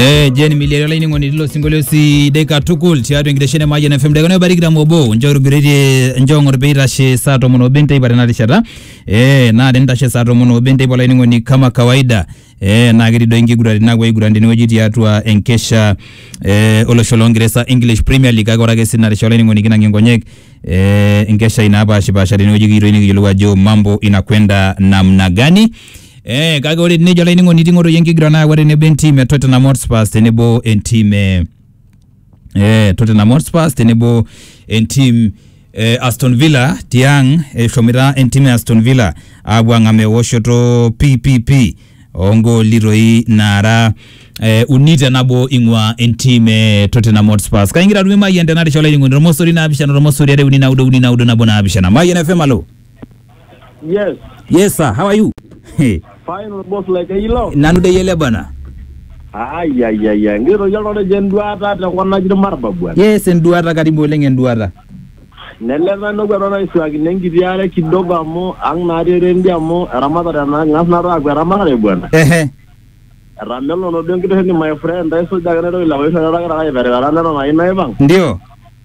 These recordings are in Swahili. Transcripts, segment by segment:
Eh, Jen Miliari laining'oni lilo singolio si dakika tukul tiatua enkitesheni e Mayian FM dakika naibarikita mobo nchorugireti nchong'or peitashe saa tomon obo enteipa tena rishata eh, naa tenitashe saa tomon obo enteipa olainining'oni kama kawaida eh, naa ketii doi nkiguran naapuo aiguran tenewueji tiatua enkesha eh, olosho loongeresa English Premier League kake ore ake sii narisha olainining'oni kinang'ie nkonyek eh, enkeshai naapashipasha tenewueji kiyieu nikiyiolou ajo mambo inakwenda namna gani Eh, kake ore tenejo olainining'oni ting'otoyie enkiguran nayawua tenebo entim e Tottenham Hotspur tenebo entim e eh, Tottenham Hotspur tenebo entim eh, Aston Villa tiang eshomoita entim e Aston Villa aapuo ang'am ewoshoto PPP oongooli toi naara eh, uni tenabo ing'ua entim e Tottenham Hotspur kaingira tumie Mayian tena risha olainining'oni tormosori naapishana tormosori are uni naudo uni naudo nabo naapishana Mayian FM alo Yes, yes sir how are you Hey, final boss like a yellow. nanu dei ele bana Ay ay ay ay. Ngiro yalo de jenduata te kona jiri marba bwana. yes enduata karibu oleng enduata Neleza no gwa na iswagi nengi yare kidogo amo ang na re rendi amo ramadha na ngas na ra gwa ramadha bwana. ehe Ramelo no dengi de ni my friend dai so daga no la wesa ra ra ra bere ra na na ina bang. ndio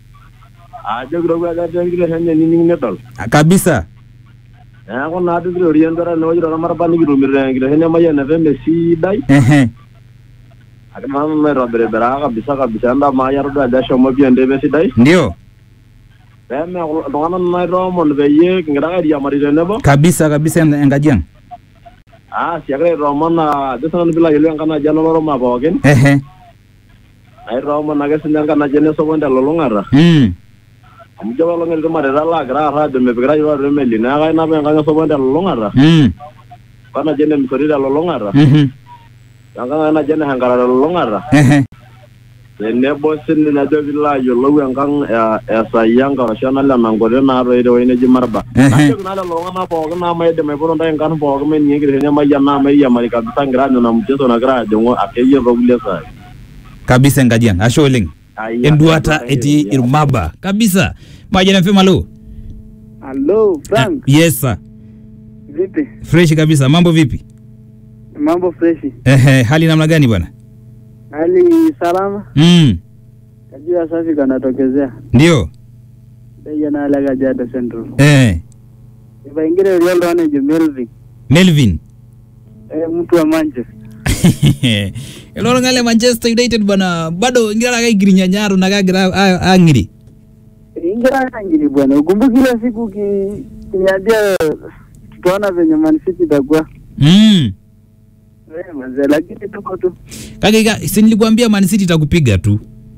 Aje gro gwa ga dengi de hanye ni ni netol. kabisa Ya ko na de gro riendo ra no jiro marba ni gro mir dengi de hanye maya na vembe si dai. ehe Akama me ra bere bere kabisa kabisa nda maya ro da shomo bi ende be si dai. ndio Peme iltung'anak naitoomon peyie kingira airiamari tenebo. kabisa kabisa en- enkaji ang Ah, siakira aitoomon naa ajo sinanu piilo ayiolou enkanaji oloroma pookin. ehe Aitoomon ake sinye enkanaji enesokoni telulung'ata. mm. Amu ijo apaelong etii irmareita laagira aarr aajo mepikita yiok atua emeli. Neeku ainap enkang esokoni telulung'ata. Mm. Wenaji ene Misori telulung'ata. Mhm. Enkang ai naji ene Hankara telulung'ata. ehe Tenebo sininye ajo piilo ayiolou enkang e- e Sayianga arashu enale Nangote naatoi tewueji neji Marba. Ehe. Najoki naa lelo tung'anak pookin naa maidim aipoto ntae inkarn pookin meninye enkitesheni emayian naa mairiamari kabisa ngira aanyu ina mchezo nagira ajing'u akeyie tokulie saai. kabisa enkaji ang ashe oleng Aya, enduata aya, etii aya. irmaba kabisa Mayian FM alo Halo Frank, yes sir vipi? fresh kabisa mambo vipi Mambo freshi? ehe hali namna gani bwana Hali salama? mm. Kajua safi kanatokezea ndio Deja na ala Kajiado Central. eh. Ibaingire Rioldo anajo Melvin. Melvin Eh, mtu wa Manchester. elolo ngale Manchester United bwana bado ngira akaigirinya nyaro na kagira a- ang'iri Ingira ngini bwana. Ukumbuki ile siku ki kiniambia tutaona venye Man City itakuwa. mm. Eh, manze lakini tuko tu. kake ka- si nilikwambia Man City itakupiga tu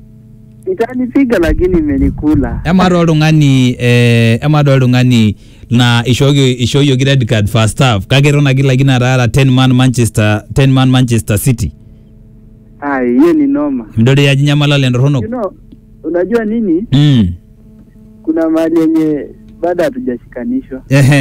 Itanipiga lakini imenikula. ema ado oltung'ani eh, ema ado oltung'ani na ishooki ishooyioki red card first half kake eton ake lakini ataara 10 man Manchester 10 man Manchester City Ah, hiyo ni noma. midol ajo nyamalala You entorronok know, unajua nini? mm. Kuna mahali yenye bado hatujashikanishwa. ehe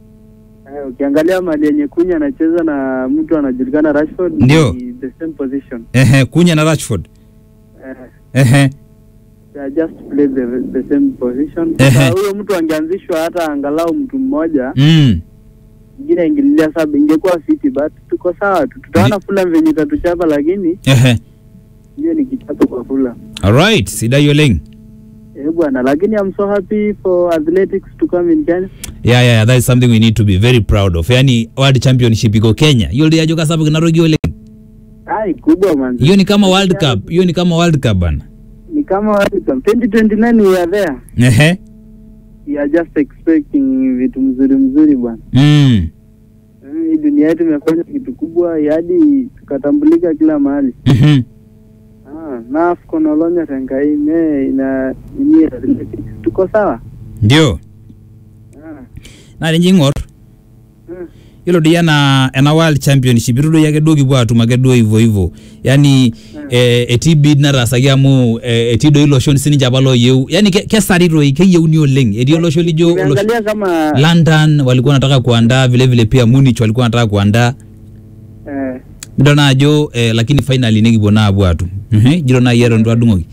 Eh, ukiangalia mali yenye kunya anacheza na mtu anajulikana Rashford Ndio. ni the same position. ehe kunya na Rashford Eh, ehe they are just play the, the same position. Ehe. Sasa huyo mtu angeanzishwa hata angalau mtu mmoja mm. mwingine ingililia saba ingekuwa fiti but tuko sawa tu. Tutaona Fulham venye itatuchapa lakini ehe hiyo ni kichapo kwa Fulham. alright sidai oleng Eh bwana, lakini I'm so happy for athletics to come in Kenya. yeah, yeah, yeah, that is something we need to be very proud of yani world championship iko Kenya hiyo ndio ajo kasapuk inatoki oleng Ai kubwa man. hiyo ni kama world cup hiyo ni kama world cup bana Ni kama World Cup 2029 we are there. ehe We are just expecting vitu mzuri mzuri bwana. mm. Mm, Hii dunia yetu imefanya kitu kubwa hadi tukatambulika kila mahali. mhm Ah, na AFCON olonya tenkai me ina ini athletics. Tuko sawa? ndio Ah. na ninye ing'or Mm. yiolo doi ena ena world championship itu doi ake duo kipuo atum ake duo hivyo hivyo yani eh, etii bid nataasaki amu eh, etii doi iloshon sininche apa looyieu yani ke- kesari toi keyieuni oleng etii olosho lijo olosho Nimeangalia kama London walikuwa wanataka kuandaa vile vile pia Munich walikuwa wanataka kuandaa eh, midol naa ajo eh, lakini finally nikipuo naa apuo atum Mhm, jiro naaji eton itu adung'oki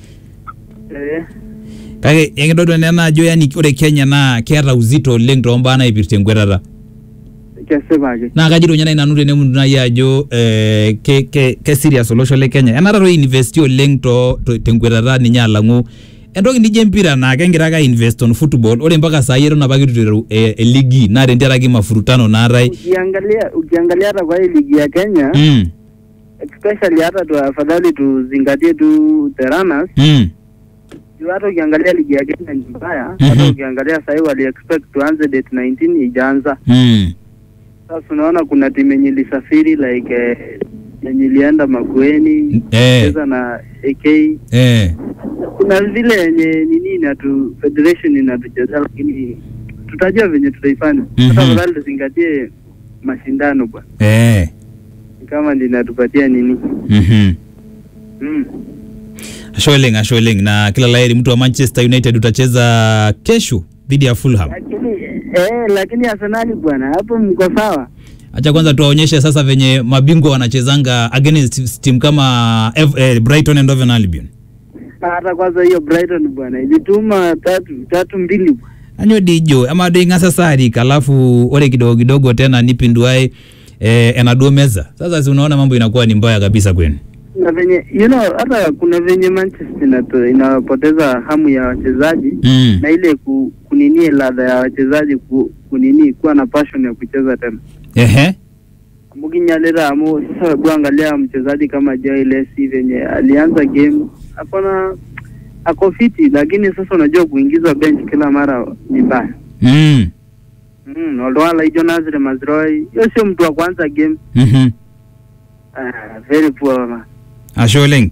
eh, kake ekintodol ena ajo yani ore Kenya naa keeta uzito oleng toombaa naipirta enkwetata kesipa ake naa kajito ninye nai nanu tenemuntu nai ajo eh, ke, ke, ke serious olosho le kenya enata toi investi oleng to, to, tenkwetata ninye alang'u entoki nijo empira naa kegira ake ainvest on football ore mpaka saai eton apa kitu iteru eh, eligi naa tentiaraki mafurutano naatae ukiangalia ukiangalia hata kwa hii ligi ya Kenya mm, especially hata tu afadhali tuzingatie tu the runners mm, juu hata ukiangalia ligi ya Kenya ni mbaya Mhm. hata ukiangalia sahii wali expect tuanze date 19 ijaanza mm. sasa unaona kuna timu yenye ilisafiri like eh, yenye ilienda Makueni Eh. cheza na AK Eh. kuna vile yenye nini inatu federation inatuchezea lakini tutajua venye tutaifanya Mhm. hata afadhali tuzingatie mashindano bwana Eh. kama linatupatia nini Mhm. mm. ashe oleng ashe oleng na kila laheri mtu wa manchester united utacheza kesho dhidi ya fulham lakini eh, lakini Arsenali bwana hapo mko sawa acha kwanza tuwaonyeshe sasa venye mabingwa wanachezanga against team kama F, eh, brighton and Hove albion hata kwanza hiyo Brighton bwana ilituma tatu tatu mbili bwana. anyo dijo ama do ing'asa sarik alafu ore kidogo kidogo tena nipinduae eh, enaduo meza sasa si unaona mambo inakuwa ni mbaya kabisa kwenu na venye you know hata kuna venye Manchester inato- inapoteza hamu ya wachezaji mm. na ile ku, kuninie ladha ya wachezaji ku, kunini kuwa na passion ya kucheza tena ehe mukinyalira amu sasa hebu angalia mchezaji kama Joy Lesi venye alianza game akona ako fiti lakini sasa unajua kuingizwa bench kila mara ni mbaya mm. mm, Oldwala hiyo Nazri Mazroi hiyo sio mtu wa kwanza game mm-hmm. ah, very poor man ashe oleng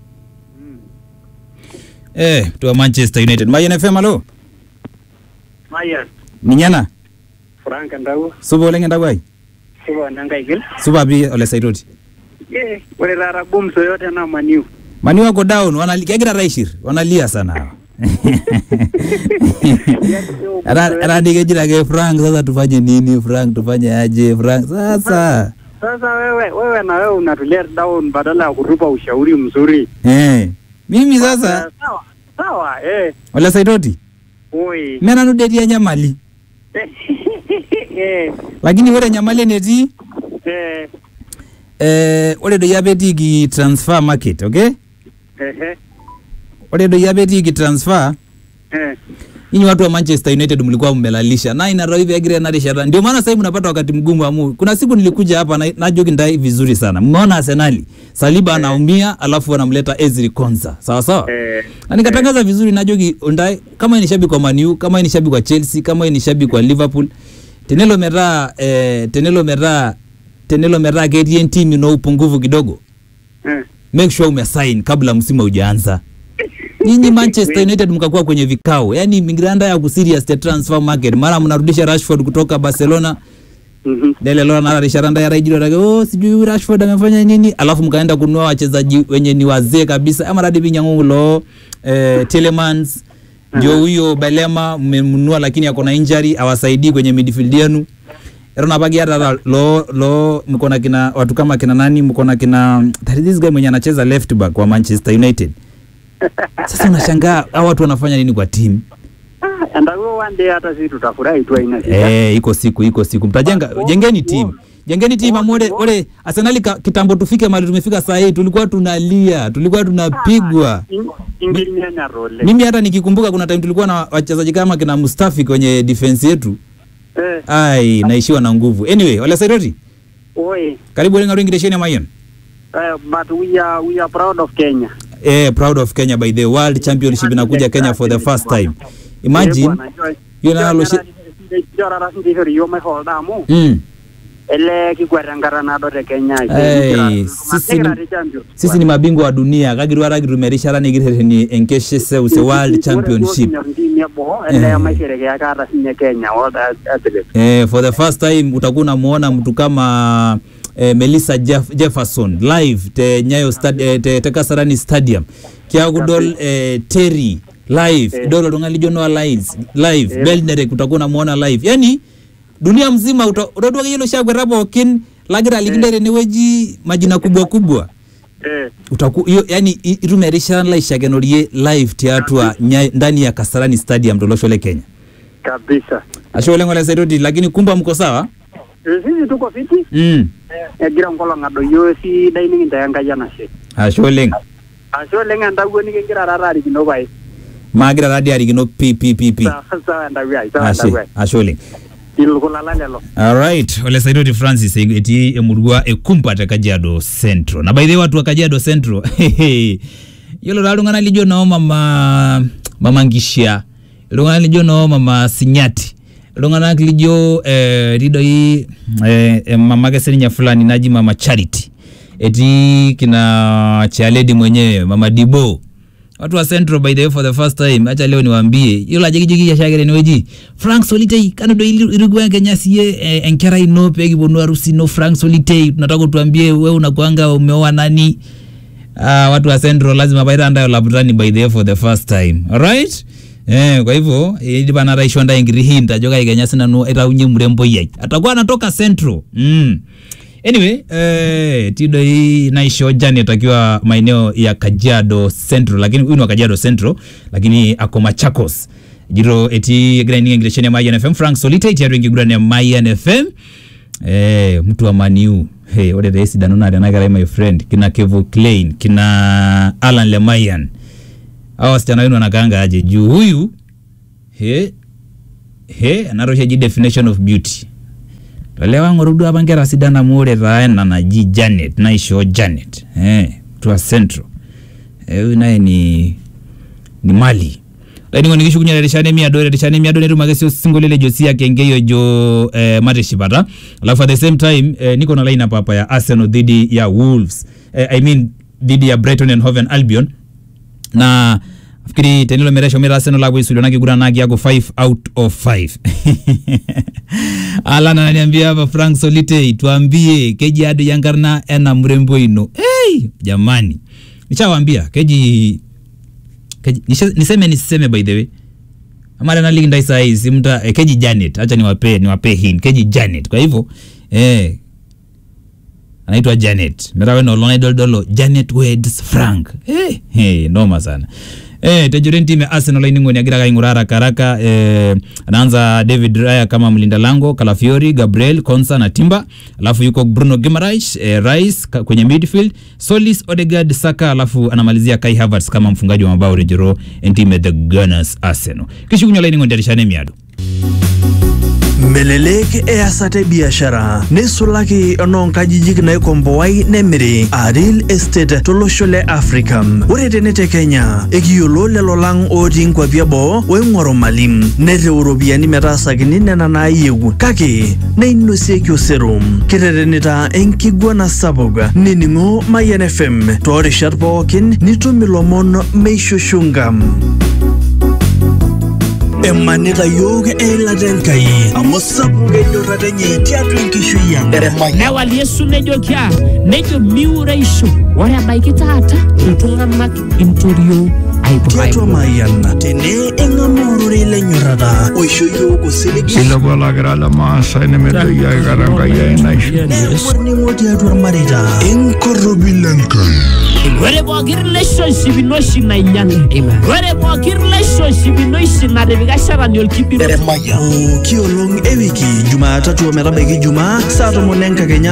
eh, tuwa manchester united mayen fm alo Maya ninyana Frank Ndau supa oleng endakwai supa nangaigil supa pi ole saitoti eh ore taata gumzo yote na maniu mani wako down wanali, kegira raishir wanalia sana hawa. Ara- aradikejira ke frank sasa tufanye nini frank tufanye aje frank sasa sasa wewe wewe na wewe unatulia down badala ya kutupa ushauri mzuri eh. mimi sasa sawa sawa eh ole saitoti oi menanu detia nyamali eh lakini ore nyamali enetii eh eh, ore doi apa etiiki transfer market okay eh ore doi apa etiiki transfer eh nyinyi watu wa manchester united mlikuwa mmelalisha na ina hivi agira ena rishata ndio maana sasa hivi mnapata wakati mgumu amu kuna siku nilikuja hapa na najoki ndai vizuri sana mmeona arsenali saliba anaumia alafu wanamleta ezri konza sawa sawa eh na nikatangaza vizuri najoki ndai kama yeye ni shabiki wa maniu kama yeye ni shabiki wa chelsea kama yeye ni shabiki wa liverpool tenelo metaa eh, tenelo metaa tenelo metaa ketii entimu ino upungufu kidogo eh make sure umesign kabla msimu haujaanza nyinyi manchester united mkakuwa kwenye vikao yani migranda ya kuserious the transfer market mara mnarudisha rashford kutoka barcelona mhm lelelo nara risharanda ya raijiro take oh sijui huyu rashford amefanya nini alafu mkaenda kununua wachezaji wenye ni wazee kabisa ama radi vinyangu lo eh, telemans ndio huyo belema mmemnunua lakini ako na injury awasaidii kwenye midfield yenu eton apaki hata lo lo mko na kina watu kama kina nani mko na kina that is this guy mwenye anacheza left back wa manchester united sasa unashangaa hao watu wanafanya nini kwa timu ah andago one day hata sisi tutafurahi tu aina shida Eh, iko siku iko siku mtajenga jengeni timu jengeni timu amore ore arsenali ka- kitambo tufike mahali tumefika saa hii tulikuwa tunalia tulikuwa tunapigwa ingilinyanya role mimi hata nikikumbuka kuna time tulikuwa na wachezaji kama kina mustafi kwenye defense yetu eh ai naishiwa na nguvu anyway wala sairoti oi karibu lenga ringiresheni mayon eh but we are we are proud of Kenya eh, proud of kenya by the world championship inakuja kenya for the first time imagine hiyo nalo shi- jorara sindihori yo mai holda amu mm. ele kigwara enkata naado te Kenya Hey, sisi ni- sisi ni mabingwa wa dunia kagirwara kitumerishara nikirhereni enkeshe seuse world championship ntimi eboo ele Eh. maisherekeaka hata sinye Kenya world athlete eh, for the first time utakuwa unamuona mtu kama eh, Melissa Jeff, Jefferson live te Nyayo stad, eh, te, te Kasarani Stadium kiakudol eh, Terry live Eh. idol oltung'ani lijo Noah Lyles live Eh. Belnerek utakuwa unamuona live yani dunia mzima uta- utadua kiyelo shakweta pookin lagira alikinde tenewueji majina kubwa kubwa eh utaku hiyo yani i- itum erishata laishakenorie live tiatua nya, ndani ya Kasarani Stadium tolosho le Kenya kabisa ashe oleng ole saitoti lakini kumba mko sawa sisi tuko fiti mm. egira enkolong adoyio sidai nikintayo enkai enashe ashe oleng ashe oleng entawuo nikingira taata arikino pae maagira taadii arikino pi pi pi pi sawa sawa entawuo ai sawa ashe entawuo ai ashe oleng ilkulala lelo alright ole saitoti francis e- etii emurua e kumpa te kajiado central na by the way watu wa kajiado central yiolo taa iltung'anak lijo noo mama mama nkishia iltung'anak lijo noo mama sinyati iltung'anak lijo eh, etii doi eh, eh, mama ake sininye fulani naji mama charity etii kina chialedi mwenyewe mama dibo watu wa central by the way for the first time acha leo niwaambie yiolo ajo kijo kiashiake tenewueji frank solitei kano doi irikuwa kenya siye eh, enkerai ino pekiponu harusi ino frank solitei tunataka tuambie we unakuanga umeoa nani ah, watu wa central lazima paita laputani by the way for the first time alright Eh, kwa hivyo idipa nata aisho ntae enkiti hint ajo kai kenya sinanu aitaunye mremboi ai atakuwa anatoka central mm. anyway eh, tidoi naisho janet akiwa maeneo ya kajiado central lakini huyu ni wa kajiado central lakini ako machakos jiro etii egira ining enkitesheni ya mayan fm frank solitei tiatua enkiguran ya mayan fm eh, mtu wa maniu hey, ore taa esidano naa tena kerai my friend kina kevo klein kina alan lemayan awa wasichana wenu wanakaanga aje juu huyu he he enatoshi eji definition of beauty tolewa ng'oru duo apa nkera sidan amu ore taa ena naji janet naishoo janet eh, tua central Eh, huyu naye ni ni mali lainingo nikishukunye terishata emiado terishata emiado netum ake sio sinkolio le josia kengei ojo eh, matishipata alafu at the same time eh, niko na lineup hapa ya arsenal dhidi ya wolves eh, i mean dhidi ya brighton and hoven albion na fikiri tenilo meresho mira arsenal apo isulio nakiguranaki yako 5 out of 5 alan ananiambia hapa frank solitei tuambie keji ado yankarna ena mrembo ino hey, jamani nishawambia keji, keji nishe, niseme nisiseme by the way amara naliki ndai sai simta eh, keji janet acha niwape niwape hin keji janet kwa hivyo eh, anaitwa janet merawe nolona idoldolo janet weds frank hey, hey, noma sana Eh, tejoren timu ya Arsenal iningoni agira kaing'ura haraka haraka eh, anaanza David Raya kama mlinda lango, Calafiori, Gabriel, Konsa na Timba, alafu yuko Bruno Guimaraes, eh, Rice ka- kwenye midfield, Solis, Odegaard, Saka, alafu anamalizia Kai Havertz kama mfungaji wa mabao rejero entime the Gunners Arsenal. Kishukunywa laini ngonjarishane miado. melelek easata biashara neisulaki enoonkajijik naikomboai nemiri a real estate tolosho le africa ore tene te kenya ekiyiolo lelo lang otii nkwapi eboo oing'oru malim nereu iropiyiani metaasakini nena naayieu kake neinosieki osero kiterenita enkiguana sapuk nining'o mayan fm toorishat pookin nitum ilomon meishushunga emanita yiok eilata enkai amu sapuk enyorrata enye tiatua enkishui ang newal yesu nejoki a nejo miureisho ore ebaiki taata iltung'anak intorio tiatua aiburai mayan tene eng'amaa ororei lenyorrata oisho yiok osiligi Ilepo olagira lemaasai nemedoyio aikata enkai ai naisho. neyau orning'o tiatua irmareita enkorropi lenkai ore pooki relationship ino oshi nainyale ore pooki relationship ino oshi natipika shetani olkibiro pooki olong ewiki jumatatu ometabaiki jumaa saa tomon enkakenya